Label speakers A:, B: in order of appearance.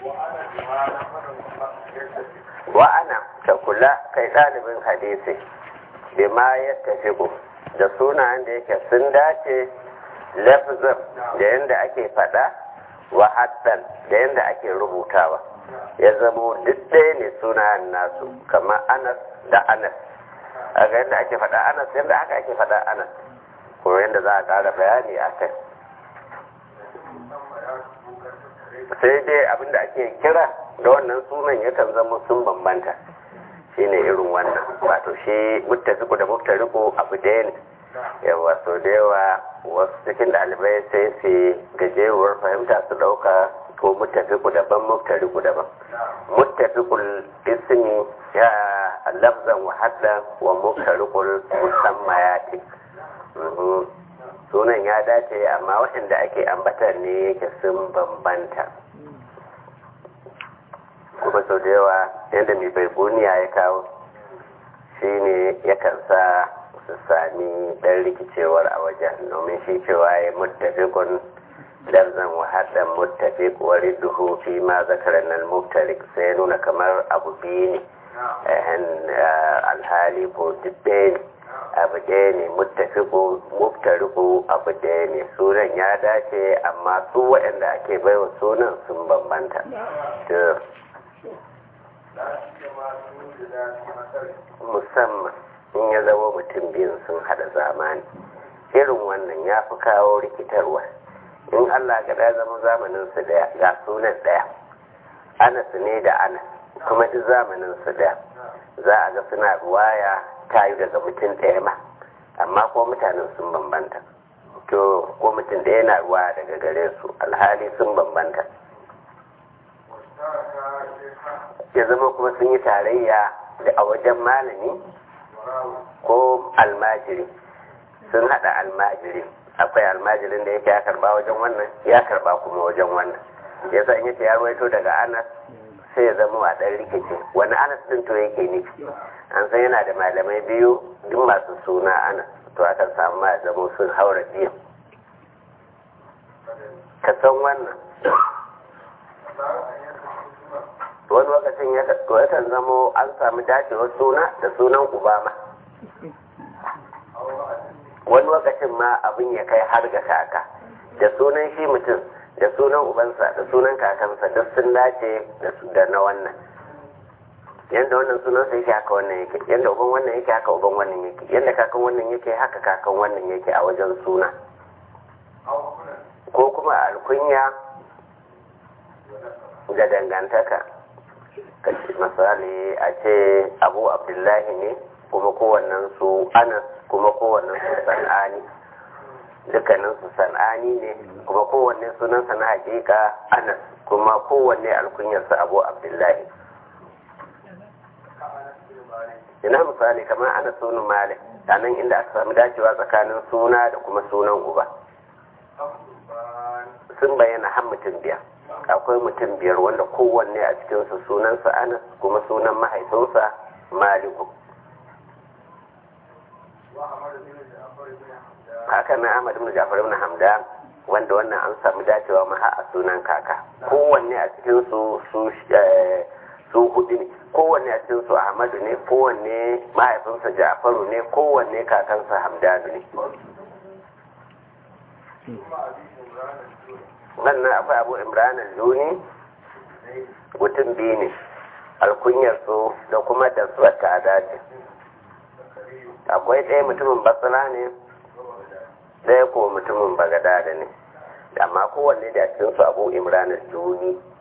A: wa'ana ta kula kai ɗalibin hadisi bima ya tafi da sunayen da yake sun dace lafzan da yadda ake faɗa wa haddan da yadda ake rubutawa ya zamo duk ɗaya ne sunayen nasu kamar anas da anas a ga yadda ake faɗa anas yadda haka ake faɗa anas ko yadda za a ƙara bayani a kai sai dai abinda ake kira da wannan sunan yakan zama sun bambanta shine irin wannan wato shi muttafiku da muftariku abu ɗaya ne yawa sau da yawa wasu cikin ɗalibai sai su gajeruwar fahimta su ɗauka ko muttafiku daban muftariku daban muttafikul ismi ya lafzan wa haddan wa muftarikul musammayati sunan ya dace amma waɗanda ake ambata ne yake sun bambanta kuma sau da yawa yadda mai bai buniya ya kawo shi ne yakan sa su sami ɗan rikicewar a wajen domin shi cewa ya muttafikun lafzan wahadan muttafik wa ridduhu fi ma zakaran nan muftarik sai nuna kamar abu biyu ne alhali ko dubbe ne abu ɗaya ne muttafiku muftariku abu ɗaya ne sunan ya dace amma su waɗanda ake baiwa sunan sun bambanta musamman in ya zama mutum biyun sun hada zamani irin wannan ya fi kawo rikitarwa in allah ga ya zama zamanin su daya ga sunan daya anas ne da anas kuma duk zamanin su daya za a ga suna ruwaya tayu daga mutum ɗaya ma amma ko mutanen sun bambanta to ko mutum ɗaya na ruwa daga gare su alhali sun bambanta ya zama kuma sun yi tarayya da a wajen malami ko almajiri sun hada almajiri akwai almajirin da yake ya karba wajen wannan ya karba kuma wajen wannan yasa in yace ya ruwaito daga anas sai ya zama a ɗan rikici wani anas din to yake nufi an san yana da malamai biyu duk masu suna anas to akan samu ma zama sun haura biyu ka san wannan wani lokacin ya kan zamo an samu dacewar suna da sunan ubama wani lokacin ma abin ya kai har ga kaka da sunan shi mutum da sunan ubansa da sunan kakansa duk sun dace da na wannan yadda wannan sunansa yake haka wannan yake yadda uban wannan yake haka uban wannan yake yadda kakan wannan yake haka kakan wannan yake a wajen suna ko kuma alkunya da dangantaka misali a ce abu abdullahi ne kuma kowannen su anas kuma kowannen su san'ani dukkanin su san'ani ne kuma kowanne sunansa na hakika anas kuma kowanne alkunyarsa abu abdullahi ina misali kamar ana sunan malik a nan inda aka sami dacewa tsakanin suna da kuma sunan uba sun bayyana har mutum biyar akwai mutum biyar wanda kowanne a cikinsu sunansa anas kuma sunan mahaifinsa maliku haka na ahmad ibn jafar ibn hamdan wanda wannan an samu dacewa ma a sunan kaka kowanne a cikinsu su su hudu ne kowanne a cikinsu ahmadu ne kowanne mahaifinsa jafaru ne kowanne kakansa hamdanu ne wannan akwai abu imran al-juni mutum biyu ne alkunyar su da kuma da su ta dace akwai ɗaya mutumin basira ne ɗaya ko mutumin bagadada ne amma kowanne da cikin su abu imran al-juni